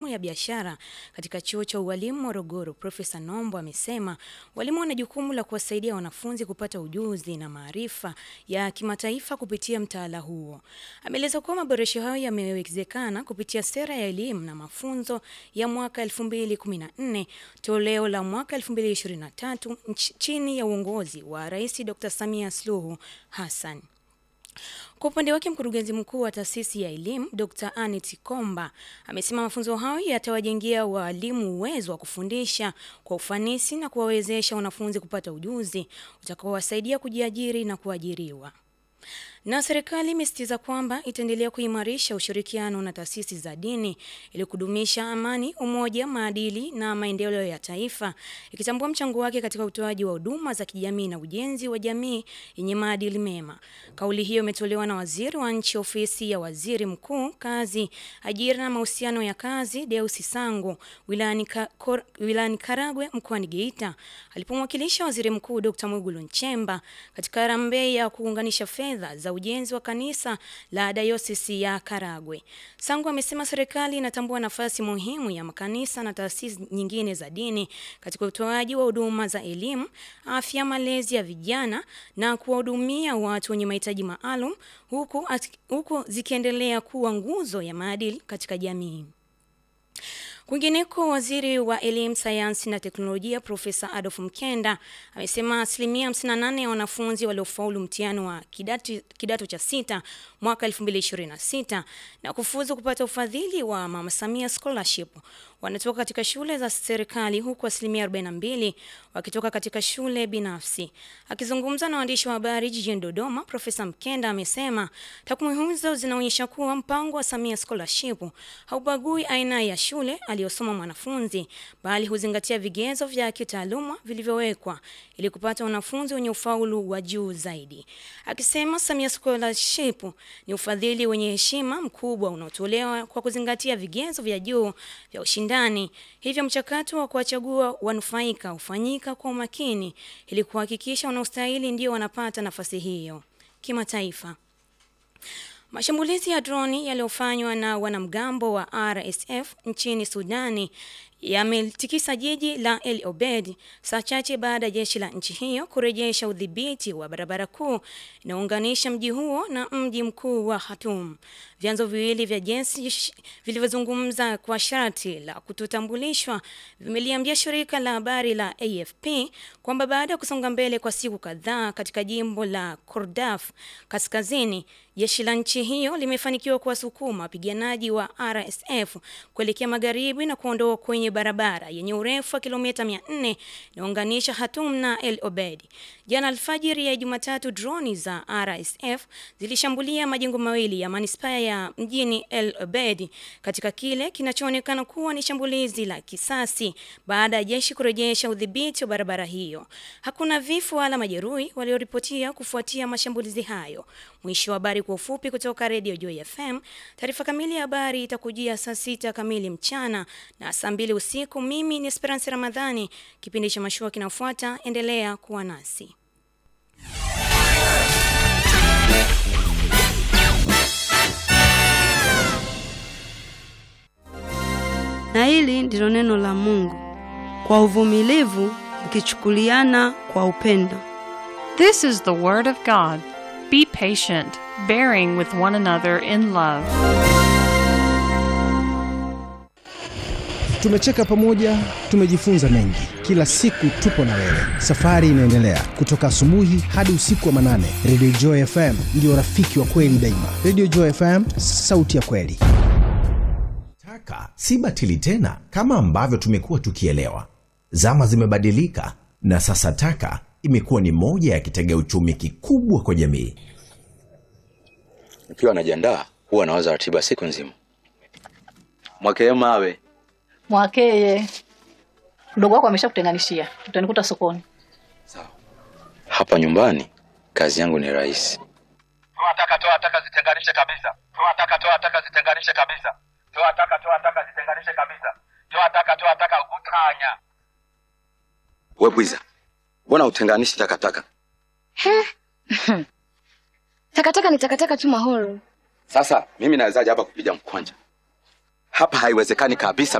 ya biashara katika chuo cha ualimu Morogoro, Profesa Nombo amesema walimu wana jukumu la kuwasaidia wanafunzi kupata ujuzi na maarifa ya kimataifa kupitia mtaala huo. Ameeleza kuwa maboresho hayo yamewezekana kupitia sera ya elimu na mafunzo ya mwaka 2014 toleo la mwaka 2023 chini ya uongozi wa Rais Dr. Samia Suluhu Hassan. Kwa upande wake mkurugenzi mkuu wa taasisi ya elimu Dr. Anet Komba amesema mafunzo hayo yatawajengea walimu uwezo wa kufundisha kwa ufanisi na kuwawezesha wanafunzi kupata ujuzi utakaowasaidia kujiajiri na kuajiriwa. Na serikali imesisitiza kwamba itaendelea kuimarisha ushirikiano na taasisi za dini ili kudumisha amani, umoja, maadili na maendeleo ya taifa, ikitambua mchango wake katika utoaji wa huduma za kijamii na ujenzi wa jamii yenye maadili mema. Kauli hiyo imetolewa na waziri wa nchi ofisi ya waziri mkuu, kazi, ajira na mahusiano ya kazi, Deusi Sango wilayani ka, wilayani Karagwe mkoani Geita alipomwakilisha waziri mkuu Dr. Mwigulu Nchemba katika harambee ya kuunganisha fedha za ujenzi wa kanisa la dayosisi ya Karagwe. Sangu amesema serikali inatambua nafasi muhimu ya makanisa na taasisi nyingine za dini katika utoaji wa huduma za elimu, afya, malezi ya vijana na kuwahudumia watu wenye mahitaji maalum huku, huku zikiendelea kuwa nguzo ya maadili katika jamii. Kwingineko, waziri wa elimu, sayansi na teknolojia Profesa Adolf Mkenda amesema asilimia 58 ya wanafunzi waliofaulu mtihani wa kidato, kidato cha sita mwaka 2026 na kufuzu kupata ufadhili wa Mama Samia Scholarship wanatoka katika shule za serikali huku asilimia 42 wakitoka katika shule binafsi. Akizungumza na waandishi wa habari jijini Dodoma, Profesa Mkenda amesema takwimu hizo zinaonyesha kuwa mpango wa Samia Scholarship haubagui aina ya shule aliyosoma mwanafunzi, bali huzingatia vigezo vya kitaaluma vilivyowekwa ili kupata wanafunzi wenye ufaulu wa juu zaidi. Akisema Samia Scholarship ni ufadhili wenye heshima mkubwa unaotolewa kwa kuzingatia vigezo vya juu vya ushindani, hivyo mchakato wa kuwachagua wanufaika hufanyika kwa umakini ili kuhakikisha wanaostahili ndio wanapata nafasi hiyo. Kimataifa, Mashambulizi ya droni yaliyofanywa na wanamgambo wa RSF nchini Sudani yametikisa jiji la El Obeid saa chache baada ya jeshi la nchi hiyo kurejesha udhibiti wa barabara kuu inayounganisha mji huo na mji mkuu wa Khartoum. Vyanzo viwili vya jeshi vilivyozungumza kwa sharti la kutotambulishwa vimeliambia shirika la habari la AFP kwamba baada ya kusonga mbele kwa siku kadhaa katika jimbo la Kordaf kaskazini, jeshi la nchi hiyo limefanikiwa kuwasukuma wapiganaji wa RSF kuelekea magharibi na kuondoa kwenye barabara yenye urefu wa kilomita 400 inaunganisha Khartoum na El Obeid. Jana alfajiri ya Jumatatu, droni za RSF zilishambulia majengo mawili ya manispaa ya mjini El Obeid katika kile kinachoonekana kuwa ni shambulizi la kisasi baada ya jeshi kurejesha udhibiti wa barabara hiyo. Hakuna vifo wala majeruhi walioripotia kufuatia mashambulizi hayo. Mwisho wa habari kwa ufupi kutoka Radio Joy FM. Taarifa kamili ya habari itakujia saa sita kamili mchana na saa mbili usiku. Mimi ni Esperance Ramadhani. Kipindi cha mashua kinafuata, endelea kuwa nasi. Na hili ndilo neno la Mungu, kwa uvumilivu mkichukuliana kwa upendo. This is the word of God. Be patient, bearing with one another in love. Tumecheka pamoja, tumejifunza mengi. Kila siku tupo na wewe, safari inaendelea kutoka asubuhi hadi usiku wa manane. Radio Joy FM ndio rafiki wa kweli daima. Radio Joy FM, sauti ya kweli. Taka si batili tena kama ambavyo tumekuwa tukielewa. Zama zimebadilika na sasa taka imekuwa ni moja ya kitega uchumi kikubwa kwa jamii. Nikiwa najiandaa huwa nawaza ratiba siku nzima. Mwakee mawe Mwakeye, mdogo wako ameshakutenganishia, utanikuta sokoni. hapa nyumbani, kazi yangu ni rahisi. Toa taka, toa taka, zitenganishe kabisa. Toa taka, toa taka, zitenganishe kabisa. Toa taka, toa taka, zitenganishe kabisa. Toa taka, toa taka, utanya. We bwiza, mbona utenganishi takataka? Takataka ni takataka tu Mahoro. Sasa mimi nawezaje hapa kupiga mkwanja? Hapa haiwezekani kabisa